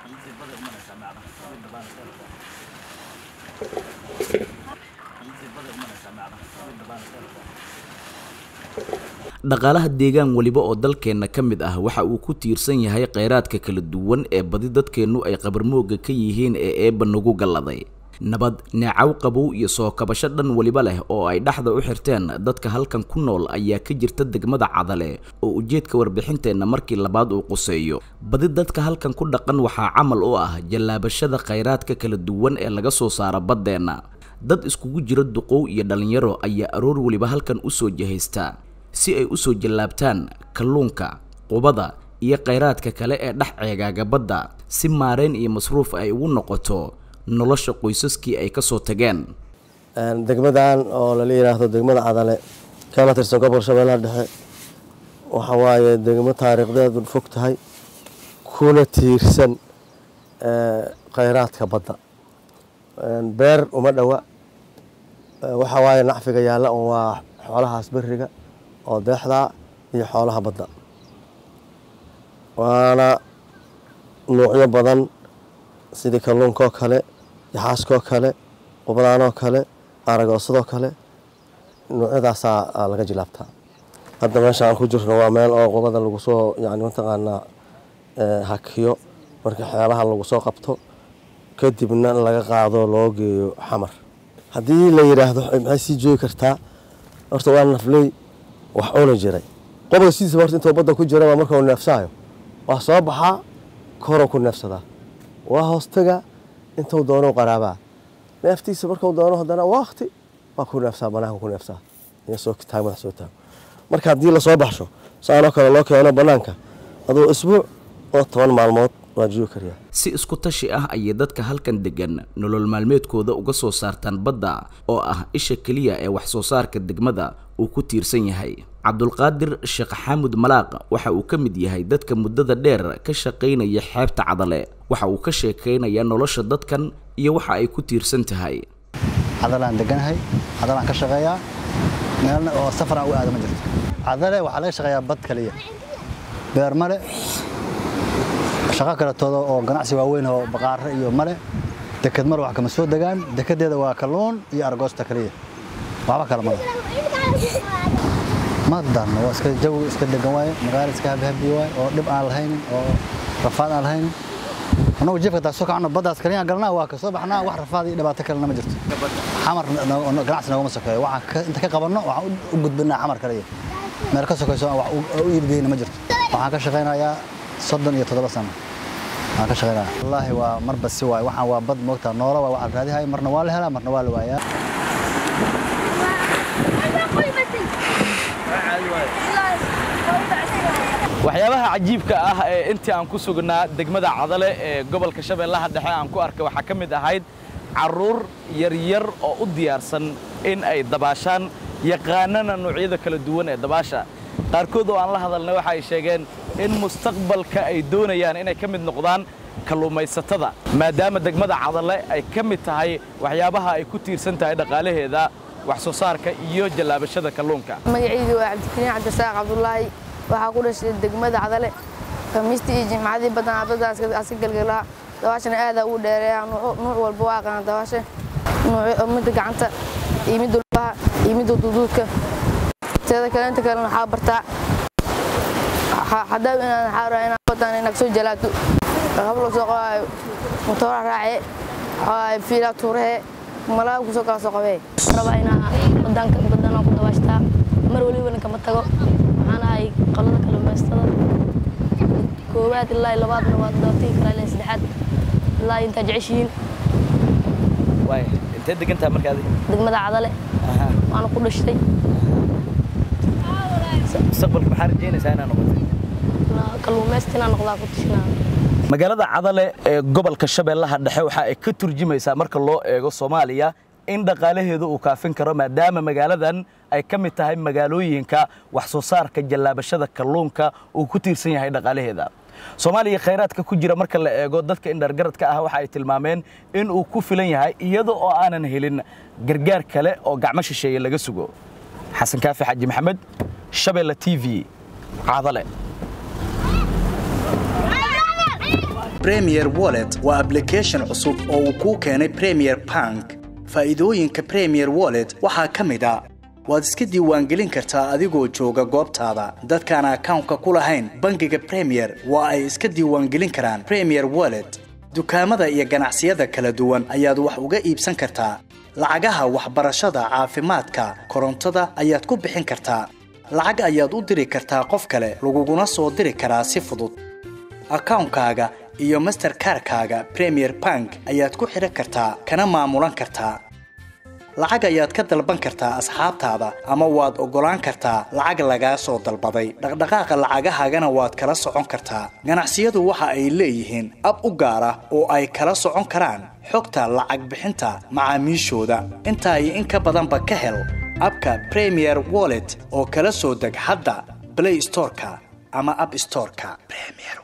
dhaqaalaha deegaan weliba oo dalkeenna ka mid ah waxa uu ku tiirsan yahay kheyraadka kala duwan ee badi dadkeennu ay qabarmooga ka yihiin ee eebba nagu galladay nabad neecaw qabow iyo soo kabasho dhan weliba leh oo ay dhexda u xirteen dadka halkan ku nool ayaa ka jirta degmada cadale oo ujeedka warbixinteenna markii labaad uu quseeyo badi dadka halkan ku dhaqan waxaa camal u ah jallaabashada kheyraadka kala duwan ee laga soo saaro baddeenna dad iskugu jira duqow iyo dhallinyaro ayaa aroor weliba halkan u soo jahaysta si ay u soo jallaabtaan kalluunka qubada iyo kheyraadka kale ee dhex ceegaaga badda si maarayn iyo masruuf ay ugu noqoto nolosha qoysaskii ay ka soo tageen degmadan oo lala yidhaahdo degmada cadale kana tirsan gobolka shabeellaha dhexe waxa waaye degmo taariikhdeedu fog tahay kuna tiirsan kheyraadka badda beer uma dhowa waxa waaye nacfiga yaalla un waa xoolahaas beriga oo deexdaa iyo xoolaha badda waana nuucyo badan sidii kalluunkaoo kale yaxaaskoo kale qubadaanoo kale aragoosadoo kale nuucyadaasaa laga jilaabtaa hadda meesha aan ku jirno waa meel oo qubada lagu soo yani mataqaanaa hakiyo markii xeelaha lagu soo qabto kadibna laga qaado loo geeyo xamar haddii la yidhaahdo maxay sii joogi kartaa horta waa nafley wax cuni jiray qobga sidiisaba horta intuu badda ku jiraba markau neefsaayo waa soo baxaa koruu ku neefsadaa waa hoostaga intuu doonou qaraabaa neeftiisa markuu doono haddana wakti waa ku neefsaa banaanka ku neefsaa iyo soo taag madax soo taago marka haddii lasoo baxsho saanoo kale loo keeno bannaanka aduu isbuuc oo toban maalmood waa joogi kariyaa si isku tashi ah ayay dadka halkan degan nolol maalmeedkooda uga soo saartaan badda oo ah isha keliya ee wax soo saarka degmada uu ku tiirsan yahay cabdulqaadir sheekh xaamud malaaq waxa uu ka mid yahay dadka muddada dheer ka shaqaynaya xeebta cadale waxa uu ka sheekaynayaa nolosha dadkan iyo waxa ay ku tiirsan tahay cadalaan deganahay cadalaan ka shaqeeyaa meelna oo safaraan u aada ma jirto cadale waxaa laga shaqeeyaa bad kaliya beer male shaqo kaletooda oo ganacsi waaweyn oo baqaare iyo male deked male wax kama soo degaan dekedeeda waa kalluun iyo argoosta kaliya waxba kale male ma darno waa iska jawi iska degan waaye magaalo iska habhabiyo waaye oo dhib aan lahaynin oo rafaad aan lahaynin annagu jeefka taa soo kacno baddaas kaliyaan galnaa waa ka soo baxnaa wax rafaad iyo dhibaato kalena ma jirto xamar ganacsi noogama sokeeyo waxaan inta ka qabanno waxaan u gudbinaa xamar kaliya meel ka sokayso wax u iibgeyna ma jirto waxaan ka shaqaynayaa soddon iyo toddoba sano waxaan ka shaqaynaya wallaahi waa marba si waaye waxaan waa bad moogtaa noola waa waxaa raadihay marna waa la helaa marna waa la waayaa waxyaabaha cajiibka ah ee intii aan ku sugnaa degmada cadale ee gobolka shabeellaha dhexe aan ku arkay waxaa ka mid ahayd carruur yaryar oo u diyaarsan in ay dabaashaan yaqaanana noocyada kala duwan ee dabaasha qaarkood oo aan la hadalnay waxa ay sheegeen in mustaqbalka ay doonayaan inay ka mid noqdaan kalluumaysatada maadaama degmada cadale ay ka mid tahay waxyaabaha ay ku tiirsan tahay dhaqaalaheeda wax soo saarka iyo jallaabashada kalluunka magacaydu waa cabdikariin cabdisaaq cabdulaahi waxaa ku dhashay degmada cadale khamiistii iyo jimcadii badanaa baddaas ka gelgelaa dabaashana aadaa ugu dheereeya nuuc walba waa aqaana dabaasha midda gacanta iyo midda lugaha iyo midda duduudka teeda kale inta kalena waxaa bartaa hadaa inaan waxaa rabaa inaan badan inaad soo jalaato qablo soo qabaayo motoora raacee waxaa fiilaa tuurahee malaa kusoo kala soo qabee rabaa inaa badanka badanaa ku dabaashtaa mar walibana kama tago waxaan ahay qalada kalluumaystada koowaad ilaa labaadna waa dabatigi karaa ilaa saddexaad ilaa intaa jeceshihiin waay intee degantaa markaadi degmada cadale waana ku dhashtay mustaqbalka maxaa rajaynaysaa inaa noqotay kalluumaysta inaan noqdaa ku tashanaa magaalada cadale ee gobolka shabeellaha dhexe waxa ay ka turjumaysaa marka loo eego soomaaliya in dhaqaalaheedu uu kaafin karo maadaama magaaladan ay ka mid tahay magaalooyinka wax soo saarka jallaabashada kalluunka uu ku tiirsan yahay dhaqaalaheeda soomaaliya khayraadka ku jira marka la eego dadka indhargaradka ah waxa ay tilmaameen in uu ku filan yahay iyada oo aanan helin gargaar kale oo gacmo shisheeye laga sugo xasan kaafi xaji maxamed shabeelle t v cadale premier wallet waa application cusub oo uu kuu keenay premier bank faa'iidooyinka premier wallet waxaa ka mid a waad iska diiwaangelin kartaa adigoo jooga goobtaada dadkaan akawnka ku lahayn bangiga premier waa ay iska diiwaangelin karaan premier wallet dukaamada iyo ganacsiyada kala duwan ayaad wax uga iibsan kartaa lacagaha waxbarashada caafimaadka korontada ayaad ku bixin kartaa lacag ayaad u diri kartaa qof kale laguguna soo diri karaa si fudud akawnkaaga iyo masterkarkaaga premier bank ayaad ku xidhan kartaa kana maamulan kartaa lacag ayaad ka dalban kartaa asxaabtaada ama waad oggolaan kartaa lacag lagaa soo dalbaday dhaqdhaqaaqa lacagahaagana waad kala socon kartaa ganacsiyadu waxa ay leeyihiin ab u gaar ah oo ay kala socon karaan xogta lacag bixinta macaamiishooda intaa iyo in ka badanba ka hel abka premier wallet oo kala soo deg hadda blay storeka ama ab storeka